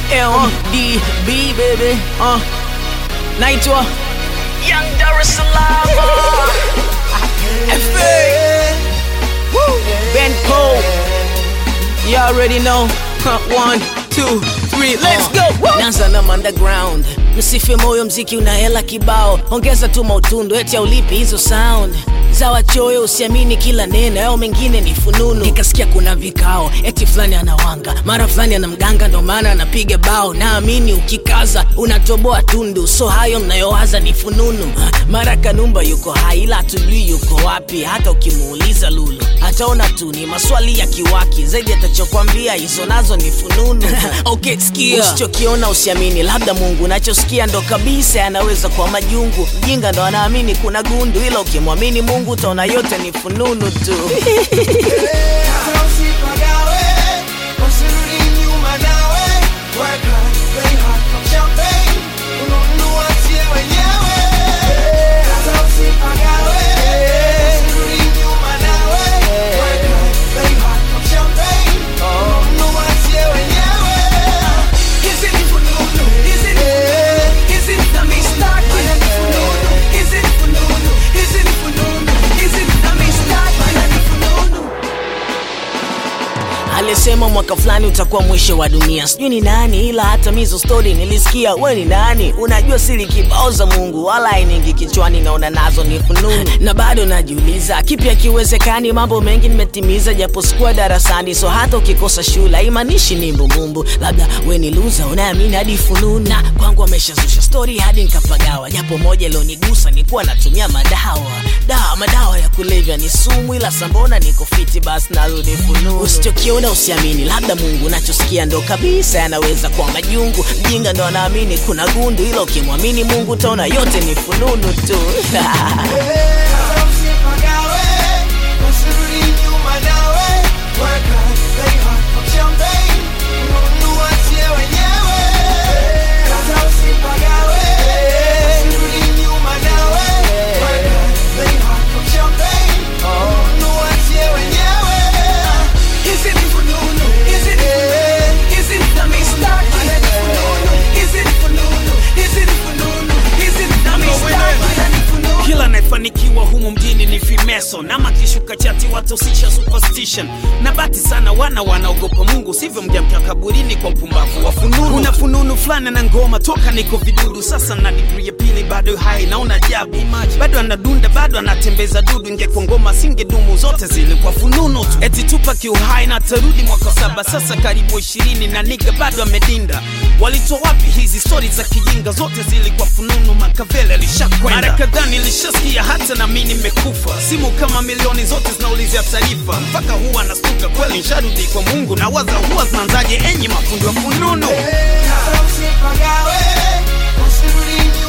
LDB baby uh. naitwa Young Dar es Salaam FA Ben Cole You already know huh. One, two, three, let's go Nanza na underground Msife moyo mziki una hela kibao Ongeza tu mautundu eti aulipi hizo sound za wachoyo usiamini kila neno yao mengine ni fununu nikasikia kuna vikao eti fulani anawanga mara fulani ana mganga ndo maana anapiga bao naamini ukikaza unatoboa tundu so hayo mnayowaza ni fununu mara kanumba yuko hai ila hatujui yuko wapi hata ukimuuliza lulu ataona tu ni maswali ya kiwaki zaidi atachokwambia hizo nazo ni fununu okay, sikia usichokiona usiamini labda mungu nachosikia ndo kabisa yanaweza kuwa majungu mjinga ndo anaamini kuna gundu ila ukimwamini mungu utaona yote ni fununu tu Hata usipagawe, usirudi nyuma nawe. Work hard, play hard, pop champagne. Ununue tie wenyewe. Hata usipagawe, usirudi nyuma nawe. Work hard, play hard, pop champagne. Ununue tie wenyewe. Is it fununu? Is it fununu? Is it the mistake? Mana ni fununu? Is it fununu? Is it fununu? Is it the mistake? Mana ni fununu? alisema mwaka fulani utakuwa mwisho wa dunia sijui ni nani ila hata mizo stori nilisikia we ni nani unajua siri kibao za mungu wala ainingi kichwani naona nazo ni fununu na bado najiuliza kipi akiwezekani mambo mengi nimetimiza japo sikuwa darasani so hata ukikosa shule haimaanishi ni mbumbumbu labda we ni luza unaamini hadi fununu na kwangu ameshazusha stori hadi nikapagawa japo moja ilionigusa nikuwa natumia madawa dawa madawa ya kulevya ni sumu ila sambona niko fiti basi narudi fununu usichokiona usiamini labda mungu nachosikia ndo kabisa yanaweza kuwa majungu mjinga ndo anaamini kuna gundu ila ukimwamini mungu utaona yote ni fununu tu Hata usipagawe, usirudi nyuma nawe. Work hard, play hard, pop champagne. Ununue tie wenyewe. Hata usipagawe, usirudi nyuma nawe. Work hard, play hard, pop champagne. Ununue tie wenyewe. Is it fununu? Is it fununu? Is it the mistake? Mana ni fununu? Is it fununu? Is it fununu? Is it the mistake? Mana ni fununu? kila anayefanikiwa humu mjini ni fimeso nama kishuka chati watosisha superstition na bati sana wana wanaogopa mungu sivyo mjamkia kaburini kwa mpumbavu wa fununu una fununu fulani na ngoma toka niko vidudu sasa na digri ya pili bado hai naona ajabu bado anadunda bado anatembeza dudu ingekuwa ngoma singedumu zote zilikuwa fununu tu eti tupa kiuhai na tarudi mwaka saba sasa karibu ishirini na niga bado amedinda walitoa wapi hizi stori za kijinga zote zilikuwa fununu makavele alishakwenda mara kadhaa nilishasikia hata na mi nimekufa simu kama milioni zote zinaulizia taarifa mpaka huwa nastuka kweli nsharudi kwa mungu na waza huwa zinaanzaje enyi mafundi wa fununu Hata usipagawe, usirudi nyuma